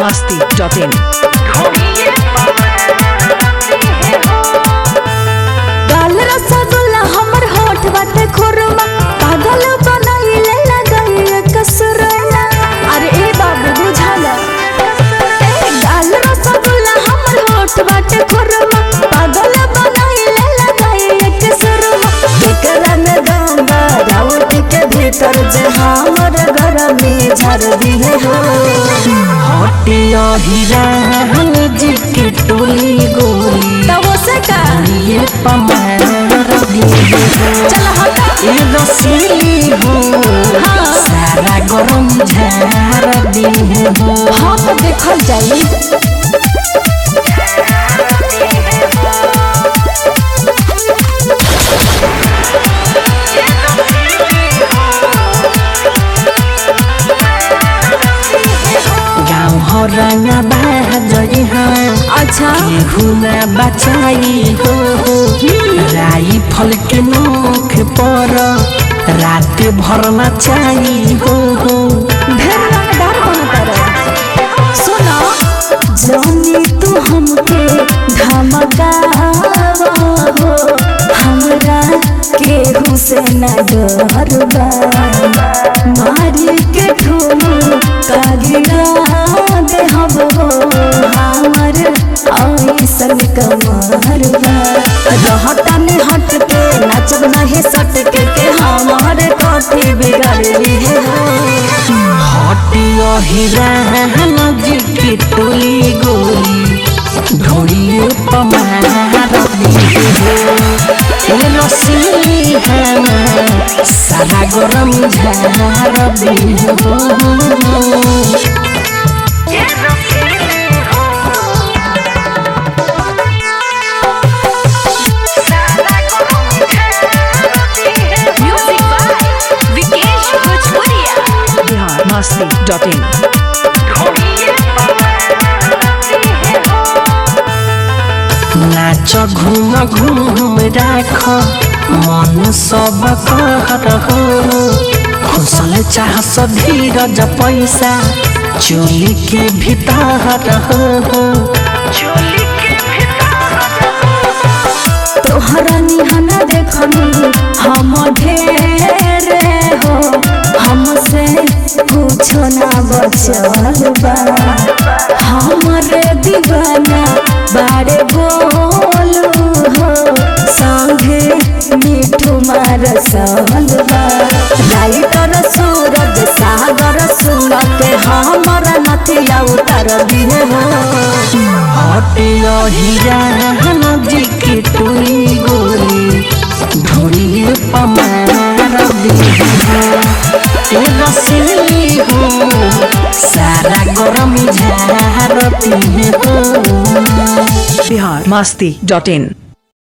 masti.in. गाल रसगुल्ला हमर होठ बाटे खुरमा पागल बनाइले लगाइए कसुरमा अरे ए बाबू बुझाला ए गाल रसगुल्ला हमर होठ बाटे खुरमा पागल बनाइले लगाइए कसुरमा केकरा में गंगा राउत के भीतर जे हमर घर में झर दिए हो हटिया हिरान जी के टोली गोली तब से का ये पमार दिए चल हटा ए रसीली हो हाँ। सारा गरम झार दिए हो हाँ तो देखल जाई गाँव हो रंगा बाजरी हाँ अच्छा केहुना बचाई हो राई फल के नोख पर रात भर नचाई हो ढेर रंगदार बनता रहे सुनो जानी तू हमके धमकावा हो हमरा केहू से न डरबा मारी के ठुमू कागिरा दे हम हो हमर ऐसन कमरबा रहता में हट के नचब नहीं सट के के हमारे कथी बिगड़ली है हटियो हिरान जी की टोली गोली ढोड़िए पमार दिए हो ए रसीली है सारा गरम झार दिए हो Music by Vikesh Bhojpuria. Bihar masti.in. नाच घूम घूम राख मन सब कर हो खुशल चाह धीरज पैसा चोली के भीतर हो तोहरा निहना देखनी हम ढेर हो हमसे कुछो ना बचल बा हमरे दीवाना बारे बोलू हो संगे मिठू मार बा लाइटर सूरज सागर सुन के हमर नथिया उतर दिए हो हटियो हिरान जी की टोली गोली ढोली पमार दिए हो ए रसीली हो सारा गरम झार दिए हो Bihar masti.in.